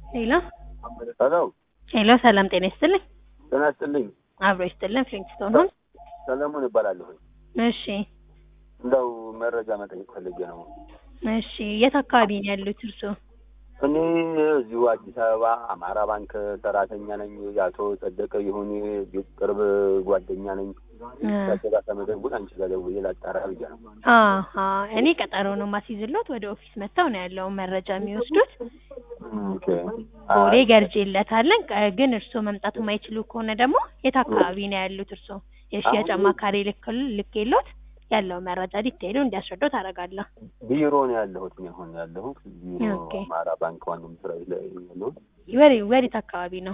ሄሎ ሄሎ ሄሎ፣ ሰላም ጤና ይስጥልኝ። ጤና ይስጥልኝ። አብሮ ይስጥልን። ፍሊንግስቶን ሆን። ሰለሞን እባላለሁ። እሺ እንደው መረጃ መጠየቅ ፈልጌ ነው። እሺ፣ የት አካባቢ ነው ያሉት እርስዎ? እኔ እዚሁ አዲስ አበባ አማራ ባንክ ሰራተኛ ነኝ። የአቶ ጸደቀ ይሁን ቤት ቅርብ ጓደኛ ነኝ። ከዛ ከመደውል አንቺ ጋር ደውዬ ላጣራ ብዬ ነው። አሀ እኔ ቀጠሮ ነው ማስይዝሎት። ወደ ኦፊስ መጥተው ነው ያለውን መረጃ የሚወስዱት። ኦኬ። ቦሌ ገርጄለታለን። ቀ- ግን እርስዎ መምጣት የማይችሉ ከሆነ ደግሞ የት አካባቢ ነው ያሉት እርስዎ? የሽያጭ አማካሪ ልክል ልኬሎት ያለው መረጃ ዲቴይሉ እንዲያስረዳው ታደርጋለሁ። ቢሮ ነው ያለሁት። እኔ አሁን ያለሁት ቢሮ ኦኬ። አማራ ባንክ ዋናው መስሪያ ቤት ላይ ያለሁት ወደ ወዴት አካባቢ ነው?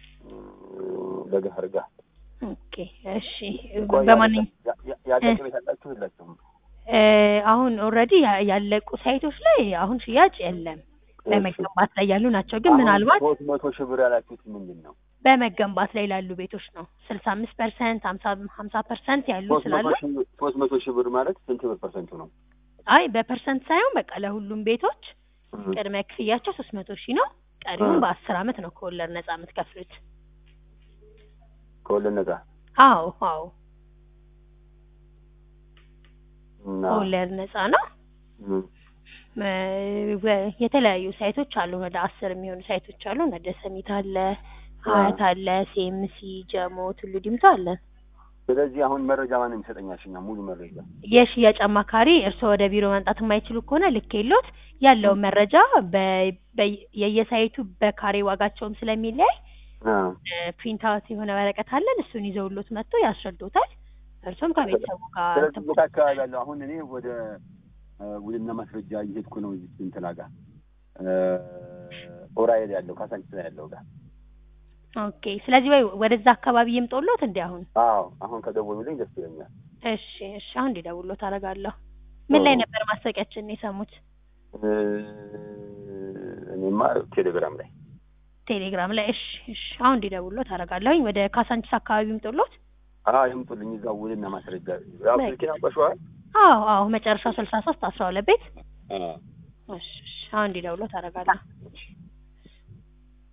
በገህር ጋር ኦኬ እሺ። በማንኛውም ያለቀ ቤት አላችሁ የላችሁም? እ አሁን ኦልሬዲ ያለቁ ሳይቶች ላይ አሁን ሽያጭ የለም። በመገንባት ላይ ያሉ ናቸው። ግን ምናልባት ሶስት መቶ ሺህ ብር ያላችሁት ምንድን ነው? በመገንባት ላይ ላሉ ቤቶች ነው ስልሳ አምስት ፐርሰንት ሀምሳ ሀምሳ ፐርሰንት ያሉ ሶስት ስላሉ መቶ ሺህ ሶስት መቶ ሺህ ብር ማለት ስንት ብር ፐርሰንቱ ነው? አይ በፐርሰንት ሳይሆን በቃ ለሁሉም ቤቶች ቅድመ ክፍያቸው ሶስት መቶ ሺህ ነው። ቀሪውን እ። በአስር አመት ነው ከወለድ ነጻ የምትከፍሉት። ከወለድ ነጻ አዎ አዎ እና ከወለድ ነጻ ነው። እ፣ እ፣ ወ- የተለያዩ ሳይቶች አሉ። ወደ አስር የሚሆኑ ሳይቶች አሉ። ወደ ሰሚት አለ፣ ሀያት አለ፣ ሴምሲ፣ ጀሞ፣ ቱሉ ዲምቱ አለ። ስለዚህ አሁን መረጃ ማንም ይሰጠኛል? እኛ ሙሉ መረጃ የሽያጭ አማካሪ እርስዎ ወደ ቢሮ መምጣት የማይችሉ ከሆነ ልክ የሎት ያለውን መረጃ በ- በ- የየሳይቱ በካሬ ዋጋቸውም ስለሚለያይ አ፣ ፕሪንት አውት የሆነ ወረቀት አለን። እሱን ይዘውሎት መጥቶ ያስረዱታል። እርሶም ከቤተሰቡ ጋር ስለዚህ የት አካባቢ ያለው አሁን እኔ ወደ እ፣ ውልና ማስረጃ እየሄድኩ ነው። እዚህ እንትና ጋር እ፣ ኦራይል ያለው ካሳንቺስ ላይ ያለው ጋር ኦኬ። ስለዚህ ወይ ወደዛ አካባቢ ይምጦሎት እንዲ አሁን አዎ፣ አሁን ከደወሉልኝ ደስ ይለኛል። እሺ እሺ፣ አሁን እንዲደውሎት አደርጋለሁ። ምን ላይ ነበር ማስታወቂያችን የሰሙት? እ፣ እኔማ ቴሌግራም ላይ ቴሌግራም ላይ። እሺ እሺ፣ አሁን እንዲደውሎት አደርጋለሁኝ። ወደ ካሳንቺስ አካባቢ ይምጦሎት። አዎ፣ ይምጡልኝ እዛው ውልና ማስረጃ ያው በቃ። ስልኬን አውቀሽዋል? አዎ አዎ፣ መጨረሻው ስልሳ ሶስት አስራ ሁለት ቤት። አዎ እሺ እሺ፣ አሁን እንዲደውሎት አደርጋለሁ።